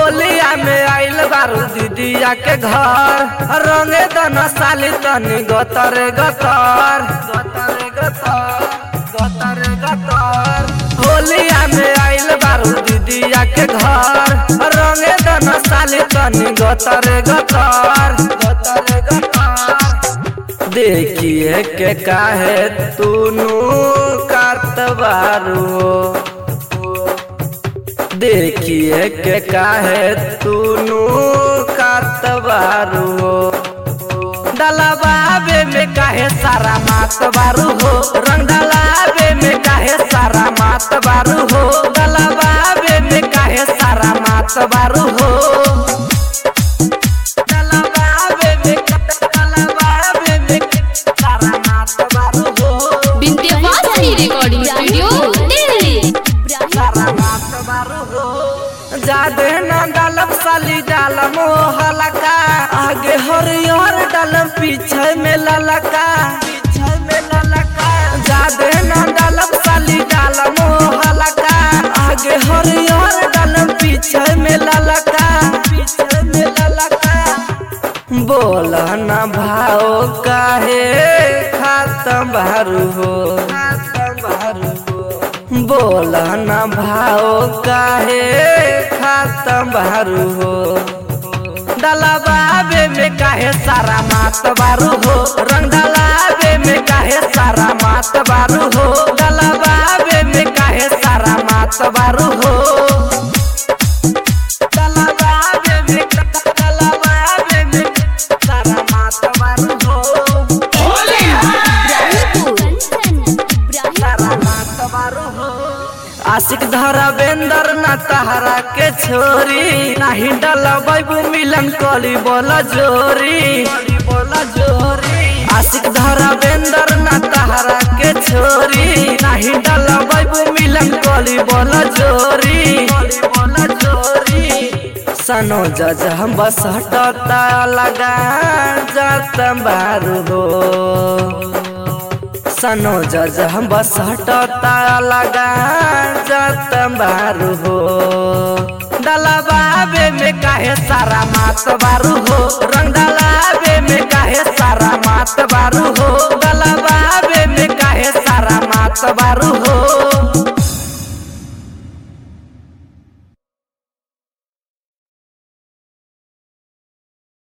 होलिया में आइल बारू दीदिया के घर रंगे दना साली तनी गतर गतर गतर गतर गतर गतर होलिया में आइल बारू दीदिया के घर रंगे दना साली तनी गतर गतर गतर गतर देखिए के काहे तूनु कातबारू देखिए के काहे तूनु कातबारू डलबाबे में काहे सारा मात बारू हो रंग डलाबे में काहे सारा मात बारू हो डलबाबे में काहे सारा मात बारू हो डलबाबे में डलबाबे में सारा मात बारू हो विंध्यवासिनी रिकॉर्डिंग स्टूडियो दिल्ली जादे न डालम साली डालम ओ हलका आगे हरियर डालम पीछे में ललका पीछे में ललका जादे न डालम साली डालम ओ हलका आगे हरियर डालम पीछे में ललका पीछे में ललका बोल न भाव काहे खातम बारू हो खातम बारू हो बोल न भाव काहे खातम बारू हो डलबाबे में काहे सारा मात बारू हो रंग डलाबे में काहे सारा मात बारू हो डलबाबे में काहे सारा मात बारू हो डलबाबे में डलबाबे में सारा मात बारू हो आशिक धरा बेंदर ना तहरा के छोरी नाही डला बैबू मिलन कली बोला जोरी बोला जोरी आशिक धरा बेंदर ना तहरा के छोरी नाही डला बैबू मिलन कली बोला जोरी बोला जोरी सनो जज हम बस हटता लगा जात बारू हो सनो जज हम बस हटता लगा जात बारू हो डलबाबे में काहे सारा मात बारू हो रंग डलाबे में काहे सारा मात बारू हो डलबाबे में काहे सारा मात बारू हो